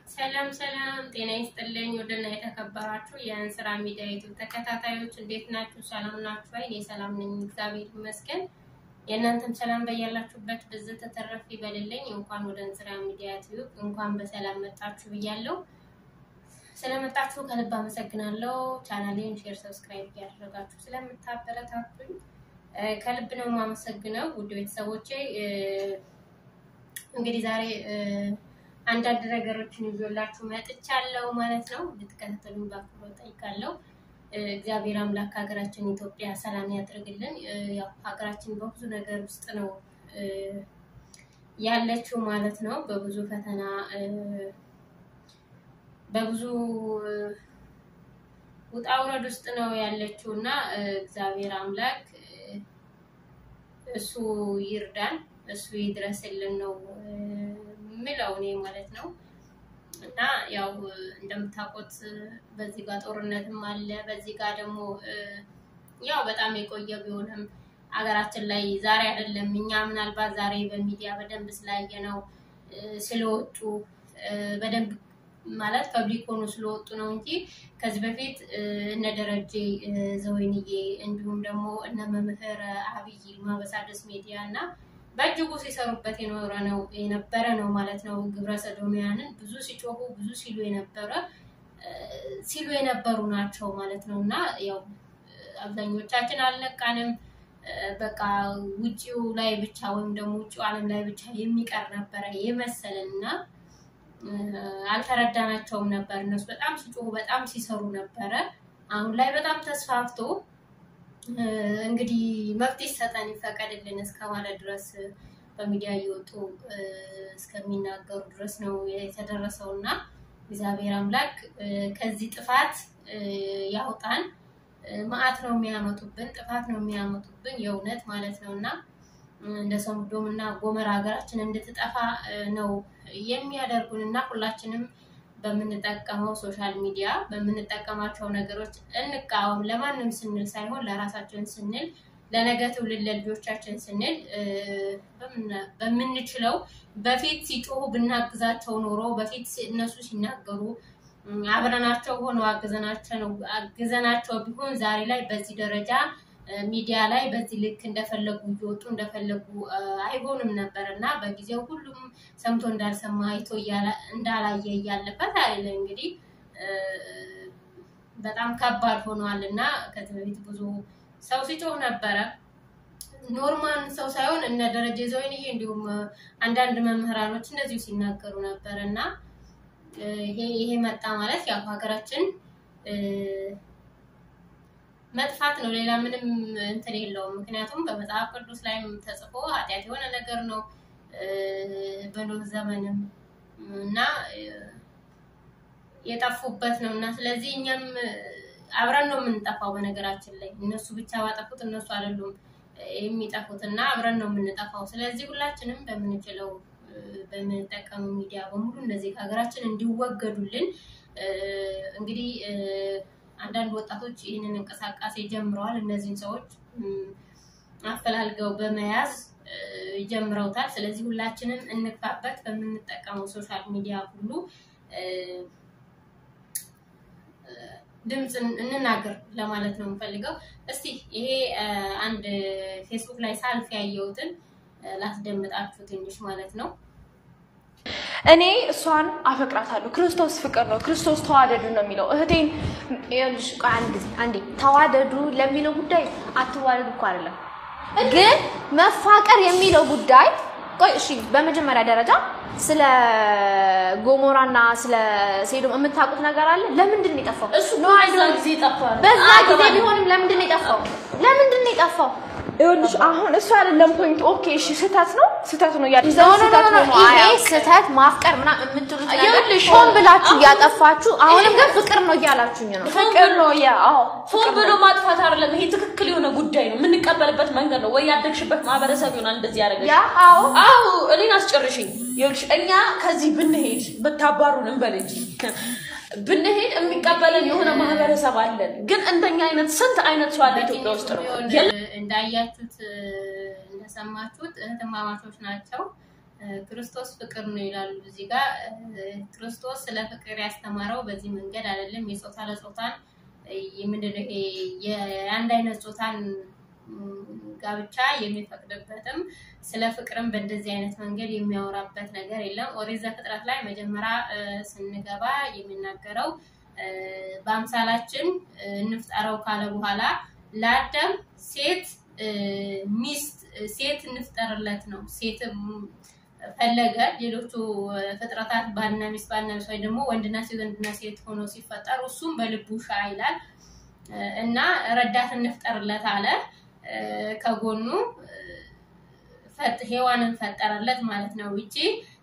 ሰላም ሰላም፣ ጤና ይስጥልኝ። ወደና የተከበራችሁ የእንስራ ሚዲያ ዩቱብ ተከታታዮች እንዴት ናችሁ? ሰላም ናችሁ? እኔ ሰላም ነኝ፣ እግዚአብሔር ይመስገን። የእናንተም ሰላም በያላችሁበት ብዝት ተተረፍ ይበልልኝ። እንኳን ወደ እንስራ ሚዲያ ዩቱብ እንኳን በሰላም መጣችሁ ብያለሁ። ስለመጣችሁ ከልብ አመሰግናለሁ። ቻናሌን ሼር፣ ሰብስክራይብ እያደረጋችሁ ስለምታበረታቱኝ ከልብ ነው የማመሰግነው። ውድ ቤተሰቦቼ እንግዲህ ዛሬ አንዳንድ ነገሮችን ይዞላችሁ መጥቻለሁ ማለት ነው። እንድትከታተሉኝ በአክብሮት ጠይቃለሁ። እግዚአብሔር አምላክ ሀገራችን ኢትዮጵያ ሰላም ያድርግልን። ያው ሀገራችን በብዙ ነገር ውስጥ ነው ያለችው ማለት ነው። በብዙ ፈተና በብዙ ውጣ ውረድ ውስጥ ነው ያለችው እና እግዚአብሔር አምላክ እሱ ይርዳን፣ እሱ ይድረስልን ነው ምለው እኔ ማለት ነው። እና ያው እንደምታውቁት በዚህ ጋር ጦርነትም አለ፣ በዚህ ጋር ደግሞ ያው በጣም የቆየ ቢሆንም ሀገራችን ላይ ዛሬ አይደለም እኛ ምናልባት ዛሬ በሚዲያ በደንብ ስላየ ነው ስለወጡ በደንብ ማለት ፐብሊክ ሆኖ ስለወጡ ነው እንጂ ከዚህ በፊት እነ ደረጀ ዘወይንዬ እንዲሁም ደግሞ እነ መምህር አብይ ማበሳደስ ሚዲያ እና በእጅጉ ሲሰሩበት የኖረ ነው የነበረ ነው ማለት ነው። ግብረ ሰዶሚያንን ብዙ ሲጮሁ ብዙ ሲሉ የነበረ ሲሉ የነበሩ ናቸው ማለት ነው እና ያው አብዛኞቻችን አልነቃንም። በቃ ውጭው ላይ ብቻ ወይም ደግሞ ውጭው ዓለም ላይ ብቻ የሚቀር ነበረ የመሰለን እና አልተረዳናቸውም ነበር። እነሱ በጣም ሲጮሁ በጣም ሲሰሩ ነበረ። አሁን ላይ በጣም ተስፋፍቶ እንግዲህ መብት ይሰጠን ይፈቀድልን እስከ ማለት ድረስ በሚዲያ እየወጡ እስከሚናገሩ ድረስ ነው የተደረሰው እና እግዚአብሔር አምላክ ከዚህ ጥፋት ያውጣን። መዓት ነው የሚያመጡብን፣ ጥፋት ነው የሚያመጡብን የእውነት ማለት ነው እና እንደ ሰዶም እና ጎመራ ሀገራችን እንድትጠፋ ነው የሚያደርጉን እና ሁላችንም በምንጠቀመው ሶሻል ሚዲያ በምንጠቀማቸው ነገሮች እንቃወም። ለማንም ስንል ሳይሆን ለራሳችን ስንል ለነገ ትውልድ ለልጆቻችን ስንል በምንችለው በፊት ሲጮሁ ብናግዛቸው ኖሮ በፊት እነሱ ሲናገሩ አብረናቸው ሆነው አግዘናቸው ቢሆን ዛሬ ላይ በዚህ ደረጃ ሚዲያ ላይ በዚህ ልክ እንደፈለጉ እየወጡ እንደፈለጉ አይሆንም ነበር እና በጊዜው ሁሉም ሰምቶ እንዳልሰማ አይቶ እንዳላየ እያለበት አይደለ እንግዲህ በጣም ከባድ ሆኗል እና ከዚህ በፊት ብዙ ሰው ሲጮህ ነበረ። ኖርማል ሰው ሳይሆን እነ ደረጀ ዘወይንዬ እንዲሁም አንዳንድ መምህራኖች እንደዚሁ ሲናገሩ ነበር እና ይሄ መጣ ማለት ያው ሀገራችን መጥፋት ነው። ሌላ ምንም እንትን የለውም። ምክንያቱም በመጽሐፍ ቅዱስ ላይም ተጽፎ ኃጢአት የሆነ ነገር ነው በኖህ ዘመንም እና የጠፉበት ነው እና ስለዚህ እኛም አብረን ነው የምንጠፋው። በነገራችን ላይ እነሱ ብቻ ባጠፉት እነሱ አይደሉም የሚጠፉት እና አብረን ነው የምንጠፋው። ስለዚህ ሁላችንም በምንችለው በምንጠቀመው ሚዲያ በሙሉ እነዚህ ከሀገራችን እንዲወገዱልን እንግዲህ አንዳንድ ወጣቶች ይህንን እንቅስቃሴ ጀምረዋል። እነዚህን ሰዎች አፈላልገው በመያዝ ጀምረውታል። ስለዚህ ሁላችንም እንግፋበት። በምንጠቀመው ሶሻል ሚዲያ ሁሉ ድምፅ እንናገር ለማለት ነው የምፈልገው። እስቲ ይሄ አንድ ፌስቡክ ላይ ሳልፍ ያየሁትን ላስደምጣችሁ ትንሽ ማለት ነው። እኔ እሷን አፈቅራታለሁ። ክርስቶስ ፍቅር ነው። ክርስቶስ ተዋደዱ ነው የሚለው። እህቴን ይኸውልሽ፣ ቆይ አንድ ጊዜ አንዴ ተዋደዱ ለሚለው ጉዳይ አትዋደዱ እኮ አይደለም፣ ግን መፋቀር የሚለው ጉዳይ ቆይ እሺ፣ በመጀመሪያ ደረጃ ስለ ጎሞራና ስለ ሴዶም የምታውቁት ነገር አለ? ለምንድን ነው የጠፋው? እሱ በዛ ጊዜ ጠፋ። በዛ ጊዜ ቢሆንም ለምንድን ነው የጠፋው? ለምንድን ነው የጠፋው? ይኸውልሽ አሁን እሱ አይደለም ፖይንት። ኦኬ እሺ፣ ስህተት ነው ስህተት ነው ያልሽ ኖ ኖ ኖ ስህተት ኖ ነው ይሄ አያውቅም። ስህተት ማፍቀር ምናምን የምትሉት ነገር ይኸውልሽ፣ ሆን ብላችሁ አሁን- እያጠፋችሁ አሁንም ግን ፍቅር ነው እያላችሁኝ ነው። ፍቅር ነው ያ አዎ ፎን ብሎ ማጥፋት አይደለም። ይሄ ትክክል የሆነ ጉዳይ ነው። የምንቀበልበት መንገድ ነው ወይ ያደግሽበት ማህበረሰብ ይሆናል እንደዚህ ያደረገች። ያ አዎ አዎ እኔን አስጨርሽኝ። ይኸውልሽ እኛ ከዚህ ብንሄድ ብታባሩን እንበል እንጂ ብንሄድ የሚቀበለን የሆነ ማህበረሰብ አለን። ግን እንደኛ አይነት ስንት አይነት ሰው አለ ኢትዮጵያ ውስጥ ነው። እንዳያችሁት እንደሰማችሁት እህትማማቾች ናቸው። ክርስቶስ ፍቅር ነው ይላሉ። እዚህ ጋር ክርስቶስ ስለ ፍቅር ያስተማረው በዚህ መንገድ አይደለም። የጾታ ለጾታን ምንድነው ይሄ የአንድ አይነት ጾታን ጋብቻ የሚፈቅድበትም ስለ ፍቅርም በእንደዚህ አይነት መንገድ የሚያወራበት ነገር የለም። ኦሪት ዘፍጥረት ላይ መጀመሪያ ስንገባ የሚናገረው በአምሳላችን እንፍጠረው ካለ በኋላ ለአዳም ሴት ሚስት ሴት እንፍጠርለት ነው። ሴት ፈለገ። ሌሎቹ ፍጥረታት ባልና ሚስት ባልና ሚስት ወይ ደግሞ ወንድና ሴት ወንድና ሴት ሆኖ ሲፈጠሩ እሱም በልቡ ሻ ይላል እና ረዳት እንፍጠርለት አለ። ከጎኑ ሄዋንን ፈጠረለት ማለት ነው። ይቺ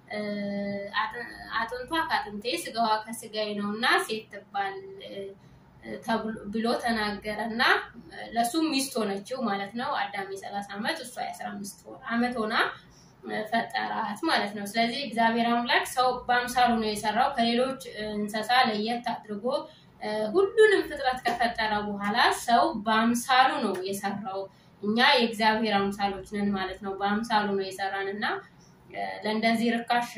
አጥንቷ ከአጥንቴ ስጋዋ ከስጋዬ ነው እና ሴት ትባል ብሎ ተናገረ እና ለእሱም ሚስት ሆነችው ማለት ነው። አዳም የሰላሳ ዓመት እሷ የአስራ አምስት ዓመት ሆና ፈጠራት ማለት ነው። ስለዚህ እግዚአብሔር አምላክ ሰው በአምሳሉ ነው የሰራው ከሌሎች እንስሳ ለየት አድርጎ ሁሉንም ፍጥረት ከፈጠረ በኋላ ሰው በአምሳሉ ነው የሰራው። እኛ የእግዚአብሔር አምሳሎች ነን ማለት ነው። በአምሳሉ ነው የሰራን እና ለእንደዚህ ርካሽ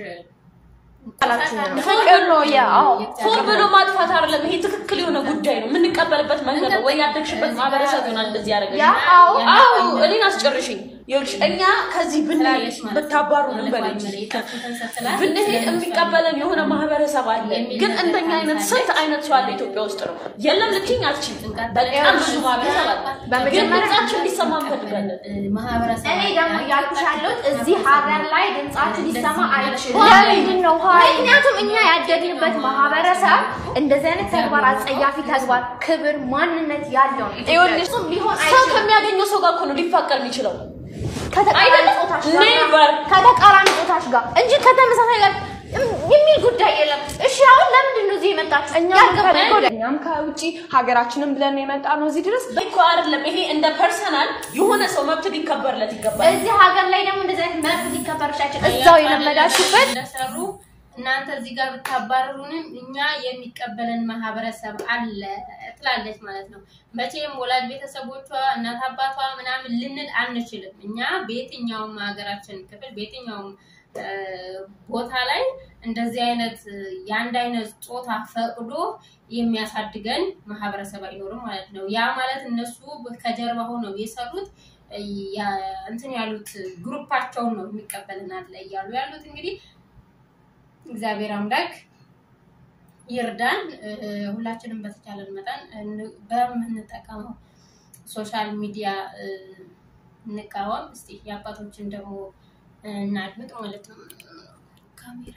ፍቅር ነው ያ አዎ ሆን ብሎ ማጥፋት አይደለም። ይሄ ትክክል የሆነ ጉዳይ ነው። የምንቀበልበት መንገድ ነው ወይ ያደግሽበት ማህበረሰብ ይሆናል እንደዚህ ያደረገሽ። ያ አዎ አዎ እኔን አስጨርሽኝ። ይኸውልሽ እኛ ከዚህ ብንሄድ ብታባሩን እንበል እንጂ ብንሄድ የሚቀበለን የሆነ ማህበረሰብ አለ። ግን እንደኛ አይነት ስንት አይነት ሰው አለ ኢትዮጵያ ውስጥ ነው። የለም ልትይኝ አትችይም። በጣም ብዙ ማህበረሰብ አለ። ግን በመጀመሪያ ድምጻችን ሊሰማ እንፈልጋለን። ማህበረሰብ እኔ ደግሞ እያልኩሽ ያለሁት እዚህ ሀገር ላይ ድምጻችን ሊሰማ አይችልም። ለምንድን ነው ሀይ ምክንያቱም እኛ ያደግንበት ማህበረሰብ እንደዚህ አይነት ተግባር፣ አጸያፊ ተግባር፣ ክብር፣ ማንነት ያለው ነው። ይኸውልሽ፣ ፍጹም ሊሆን ሰው አይችልም። ከሚያገኘው ሰው ጋር እኮ ነው ሊፋቀር የሚችለው። ከተቃራኒ አይደለም? ጾታሽ ጋር Never። ከተቃራኒ ጾታሽ ጋር እንጂ ከተመሳሳይ ጋር የሚል ጉዳይ የለም። እሺ አሁን ለምንድን ነው እዚህ የመጣችሁ? እኛም ያልገባኝ ከ- እኛም ከውጭ ሀገራችንን ብለን ነው የመጣ ነው እዚህ ድረስ እኮ አይደለም ይሄ እንደ ፐርሰናል የሆነ ሰው መብት ሊከበርለት ይገባል። እዚህ ሀገር ላይ ደግሞ እንደዚህ አይነት መብት ሊከበርሻቸው እዛው የለመዳችሁበት እንደሰሩ እናንተ እዚህ ጋር ብታባረሩንም እኛ የሚቀበለን ማህበረሰብ አለ ትላለች ማለት ነው። መቼም ወላጅ ቤተሰቦቿ እናት አባቷ ምናምን ልንል አንችልም። እኛ በየትኛውም ሀገራችን ክፍል በየትኛውም እ፣ ቦታ ላይ እንደዚህ አይነት የአንድ አይነት ጾታ ፈቅዶ የሚያሳድገን ማህበረሰብ አይኖርም ማለት ነው። ያ ማለት እነሱ ከጀርባ ሆነው የሰሩት እ፣ ያ- እንትን ያሉት ግሩፓቸውን ነው የሚቀበልናል ላይ እያሉ ያሉት እንግዲህ እግዚአብሔር አምላክ ይርዳን። እ፣ ሁላችንም በተቻለን መጠን እን- በምንጠቀመው ሶሻል ሚዲያ እ፣ እንቃወም። እስቲ የአባቶችን ደግሞ እናድምጥ ማለት ነው። ካሜራ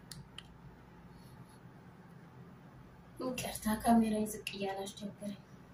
ይቅርታ፣ ካሜራ ዝቅ እያለ አስቸገረኝ።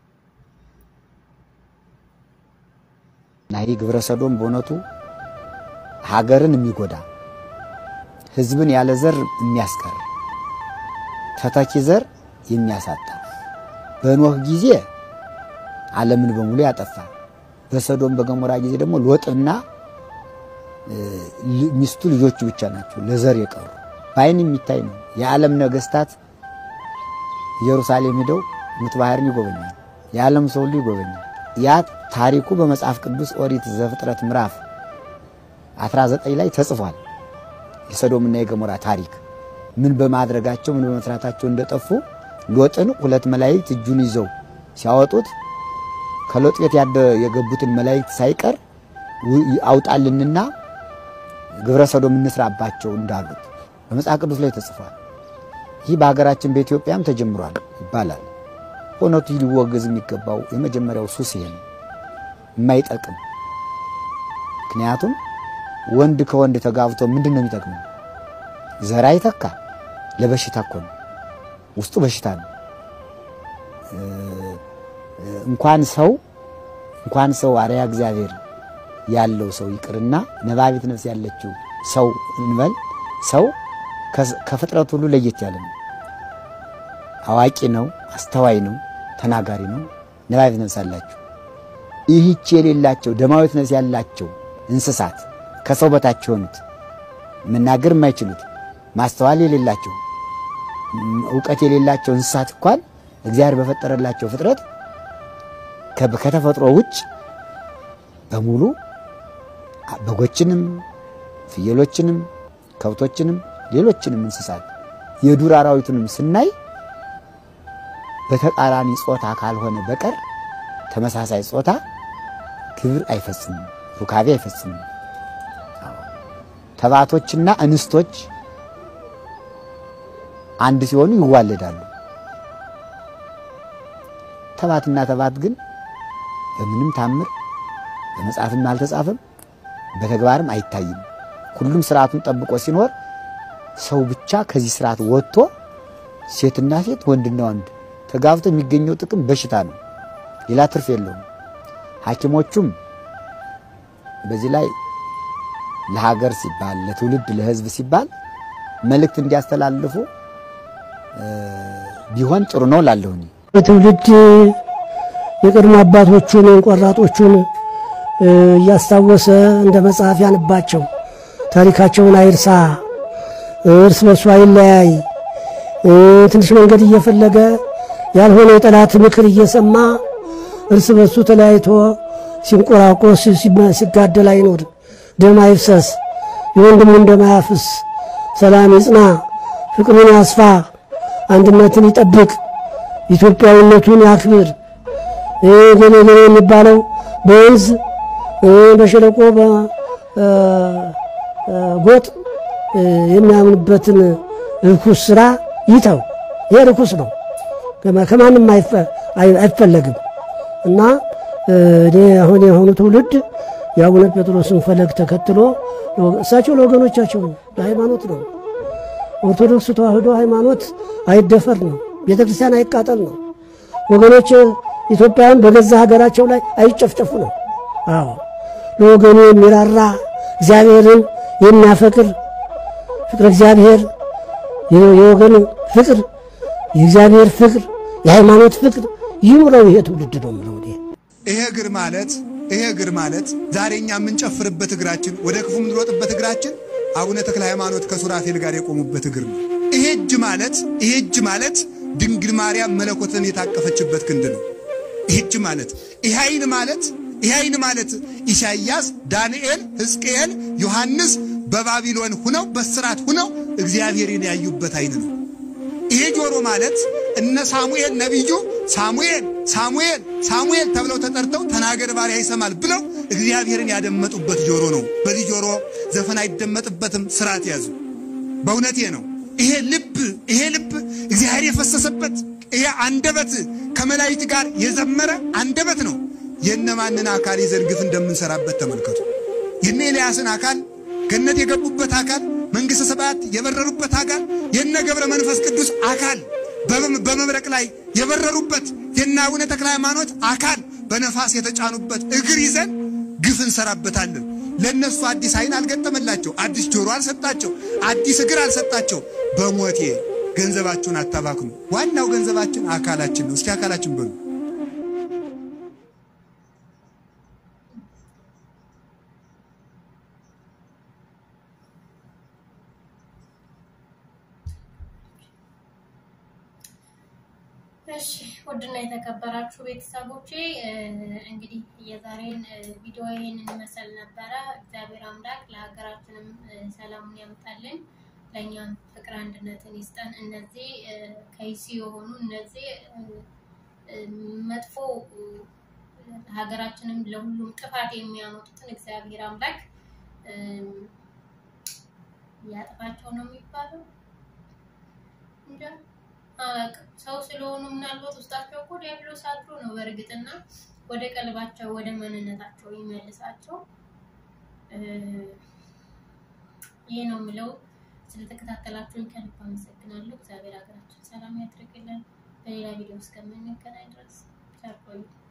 እና ይህ ግብረ ሰዶም በእውነቱ ሀገርን የሚጎዳ ሕዝብን ያለ ዘር የሚያስቀር ተተኪ ዘር የሚያሳጣ በኖህ ጊዜ ዓለምን በሙሉ ያጠፋ በሰዶም በገሞራ ጊዜ ደግሞ ሎጥና እ፣ ል- ሚስቱ ልጆቹ ብቻ ናቸው ለዘር የቀሩ በዓይን የሚታይ ነው። የዓለም ነገስታት ኢየሩሳሌም ሄደው ምት ባህርን ይጎበኛል። የዓለም ሰው ሁሉ ይጎበኛል። ያ ታሪኩ በመጽሐፍ ቅዱስ ኦሪት ዘፍጥረት ምዕራፍ 19 ላይ ተጽፏል። የሰዶምና የገሞራ ታሪክ ምን በማድረጋቸው ምን በመስራታቸው እንደጠፉ ሎጥን ሁለት መላእክት እጁን ይዘው ሲያወጡት ከሎጥ ቤት ያደ- የገቡትን መላእክት ሳይቀር ው- አውጣልንና ግብረ ሰዶም እንስራባቸው እንዳሉት በመጽሐፍ ቅዱስ ላይ ተጽፏል። ይህ በሀገራችን በኢትዮጵያም ተጀምሯል ይባላል። እውነቱ ሊወገዝ የሚገባው የመጀመሪያው ሱስ ይሄ ነው፣ የማይጠቅም ምክንያቱም ወንድ ከወንድ ተጋብቶ ምንድን ነው የሚጠቅመው? ዘር አይተካ፣ ለበሽታ እኮ ነው፣ ውስጡ በሽታ ነው። እ፣ እንኳን ሰው እንኳን ሰው አርያ እግዚአብሔር ያለው ሰው ይቅርና ነባቢት ነፍስ ያለችው ሰው እንበል ሰው ከ- ከፍጥረት ሁሉ ለየት ያለ ነው። አዋቂ ነው፣ አስተዋይ ነው፣ ተናጋሪ ነው። ነባቢት ነፍስ አላቸው። ይህች የሌላቸው ደማዊት ነፍስ ያላቸው እንስሳት ከሰው በታች የሆኑት መናገር የማይችሉት ማስተዋል የሌላቸው ም- እውቀት የሌላቸው እንስሳት እንኳን እግዚአብሔር በፈጠረላቸው ፍጥረት ከ- ከተፈጥሮ ውጭ በሙሉ በጎችንም ፍየሎችንም ከብቶችንም ሌሎችንም እንስሳት የዱር አራዊቱንም ስናይ በተቃራኒ ጾታ ካልሆነ በቀር ተመሳሳይ ጾታ ግብር አይፈጽምም፣ ሩካቤ አይፈጽምም። ተባቶችና እንስቶች አንድ ሲሆኑ ይዋለዳሉ። ተባትና ተባት ግን በምንም ታምር በመጽሐፍም አልተጻፈም፣ በተግባርም አይታይም። ሁሉም ስርዓቱን ጠብቆ ሲኖር ሰው ብቻ ከዚህ ስርዓት ወጥቶ ሴትና ሴት ወንድና ወንድ ተጋብቶ የሚገኘው ጥቅም በሽታ ነው፣ ሌላ ትርፍ የለውም። ሐኪሞቹም በዚህ ላይ ለሀገር ሲባል ለትውልድ ለሕዝብ ሲባል መልእክት እንዲያስተላልፉ ቢሆን ጥሩ ነው ላለሁኝ በትውልድ የቅድሞ አባቶቹን ቆራጦቹን እያስታወሰ እንደ መጽሐፍ ያንባቸው፣ ታሪካቸውን አይርሳ፣ እርስ በርሱ አይለያይ። ትንሽ መንገድ እየፈለገ ያልሆነ የጠላት ምክር እየሰማ እርስ በርሱ ተለያይቶ ሲንቆራቆስ ሲጋደል አይኖር። ደም አይፍሰስ፣ የወንድሙን ደም አያፍስ። ሰላም ይጽና፣ ፍቅሩን ያስፋ፣ አንድነትን ይጠብቅ፣ ኢትዮጵያዊነቱን ያክብር። ገሌ ገሌ የሚባለው በወንዝ በሸለቆ በጎጥ የሚያምንበትን ርኩስ ስራ ይተው። ይሄ ርኩስ ነው፣ ከማንም አይፈለግም እና እኔ አሁን የሆኑ ትውልድ የአቡነ ጴጥሮስን ፈለግ ተከትሎ እሳቸው ለወገኖቻቸው ነው፣ ለሃይማኖት ነው። ኦርቶዶክስ ተዋህዶ ሃይማኖት አይደፈር ነው፣ ቤተ ክርስቲያን አይቃጠል ነው። ወገኖች ኢትዮጵያውያን በገዛ ሀገራቸው ላይ አይጨፍጨፉ ነው። አዎ ለወገኑ የሚራራ እግዚአብሔርን የሚያፈቅር ፍቅር እግዚአብሔር የወገን ፍቅር የእግዚአብሔር ፍቅር የሃይማኖት ፍቅር ይኑረው ይሄ ትውልድ ነው የምለው እኔ። ይሄ እግር ማለት ይሄ እግር ማለት ዛሬ እኛ የምንጨፍርበት እግራችን ወደ ክፉ የምንሮጥበት እግራችን አቡነ ተክለ ሃይማኖት ከሱራፌል ጋር የቆሙበት እግር ነው። ይሄ እጅ ማለት ይሄ እጅ ማለት ድንግል ማርያም መለኮትን የታቀፈችበት ክንድ ነው። ይሄ እጅ ማለት ይሄ አይን ማለት ይሄ አይን ማለት ኢሳይያስ፣ ዳንኤል፣ ሕዝቅኤል፣ ዮሐንስ በባቢሎን ሁነው በስራት ሁነው እግዚአብሔርን ያዩበት አይን ነው። ይሄ ጆሮ ማለት እነ ሳሙኤል ነቢዩ ሳሙኤል ሳሙኤል ሳሙኤል ተብለው ተጠርተው ተናገር ባሪያ ይሰማል ብለው እግዚአብሔርን ያደመጡበት ጆሮ ነው። በዚህ ጆሮ ዘፈን አይደመጥበትም፣ ስርዓት ያዙ። በእውነቴ ነው። ይሄ ልብ ይሄ ልብ እግዚአብሔር የፈሰሰበት ይሄ አንደበት ከመላእክት ጋር የዘመረ አንደበት ነው። የእነማንን አካል ይዘን ግፍ እንደምንሰራበት ተመልከቱ። የነ ኤልያስን አካል ገነት የገቡበት አካል መንግሥተ ሰማያት የበረሩበት አካል የነ ገብረ መንፈስ ቅዱስ አካል በመብረቅ ላይ የበረሩበት የነ አቡነ ተክለ ሃይማኖት አካል በነፋስ የተጫኑበት እግር ይዘን ግፍ እንሰራበታለን። ለእነሱ አዲስ አይን አልገጠመላቸው፣ አዲስ ጆሮ አልሰጣቸው፣ አዲስ እግር አልሰጣቸው። በሞቴ ገንዘባችሁን አታባክኑ። ዋናው ገንዘባችን አካላችን ነው። እስኪ አካላችን በሉ። እሺ ውድና የተከበራችሁ ቤተሰቦቼ እንግዲህ የዛሬን ቪዲዮ ይህንን ይመስል ነበረ። እግዚአብሔር አምላክ ለሀገራችንም ሰላሙን ያምጣልን፣ ለእኛም ፍቅር አንድነትን ይስጠን። እነዚህ ከይሲ የሆኑ እነዚህ መጥፎ ሀገራችንም ለሁሉም ጥፋት የሚያመጡትን እግዚአብሔር አምላክ ያጥፋቸው ነው የሚባለው እንጃ አላውቅም። ሰው ስለሆኑ ምናልባት ውስጣቸው እኮ ዲያብሎስ አድሮ ነው በእርግጥና ወደ ቀልባቸው ወደ ማንነታቸው ይመልሳቸው። ይሄ ነው የምለው። ስለተከታተላችሁኝ ከልብ አመሰግናለሁ። እግዚአብሔር ሀገራችን ሰላም ያድርግልን። በሌላ ቪዲዮ እስከምንገናኝ ድረስ ቸር ቆዩ።